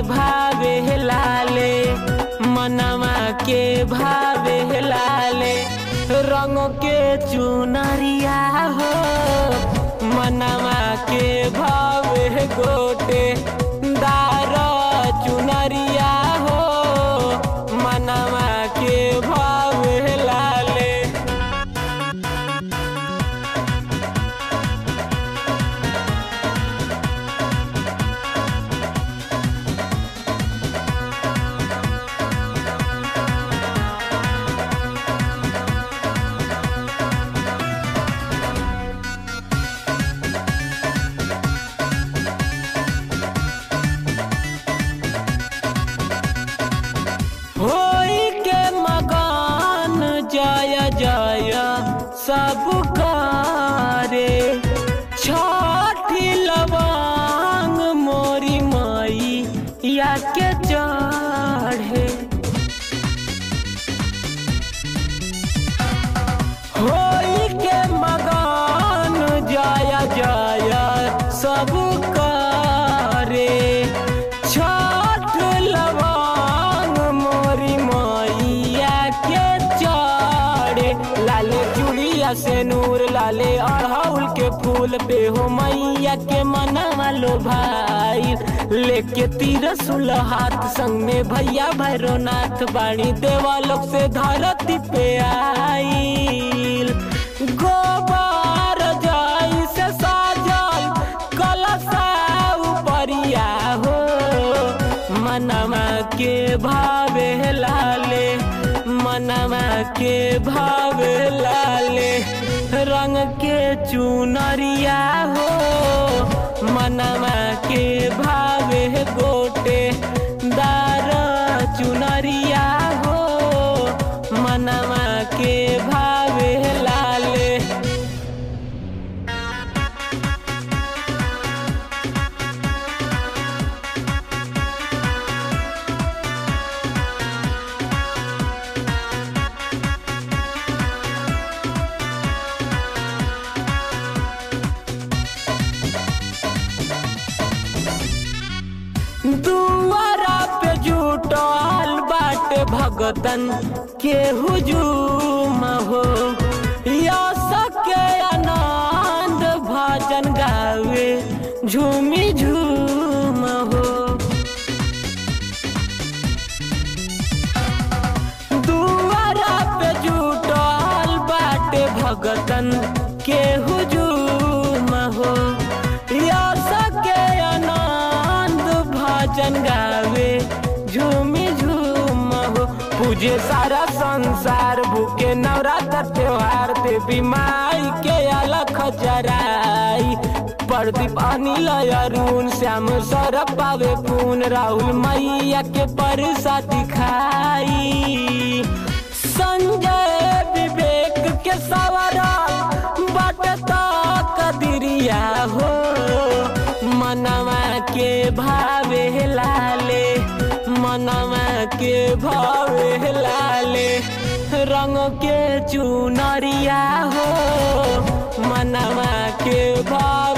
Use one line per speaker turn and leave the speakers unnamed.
भावे लाले मनवा के भावे लाले रंग के चुनरिया हो मनवा के भावे गोटे दार चुनरिया हो मनवा के भावे लाले होई के मगान जय जय सब करे छठी लवांग मोरी मई या के चढ़े होई के मगान जय जय सब करे छठ लवांग मोरी मैया के चढ़े लाले चूड़िया से नूर लाले अड़हुल के फूल पे हो मैया के मनवा लो भाई लेके तीरसुल हाथ संग में भैया भैरोनाथ बाणी देवा लोग से धरती पे आईल गोबर जाई से साजल कलशा उपरिया हो मनवा के भावे लाले मनवा के भावे लाले रंग के चुनरिया हो मनवा के भावे गोटे दार चुनरिया हो मनवा के भावे लाले दुआरा पे जुटल बाटे भगतन के हुजूम हो यश के आनंद भजन गावे झूमी झूम हो दुआरा पे जुटल बाटे भगतन के हुजूम हो यश के आनंद भजन गावे झूमी झूम हो पूजे सारा संसार भूखे नवरात्र त्योहार देवी माई के अलख जराई प्रदीप अनिल अरुण श्याम सौरभ पावे पून राहुल मैया के परसा दिखाई संजय विवेक के सवरा बटता कदिरिया हो मनवा के भावे लाले मनवा के भावे लाले रंग के चुनरिया हो मनवा के भाव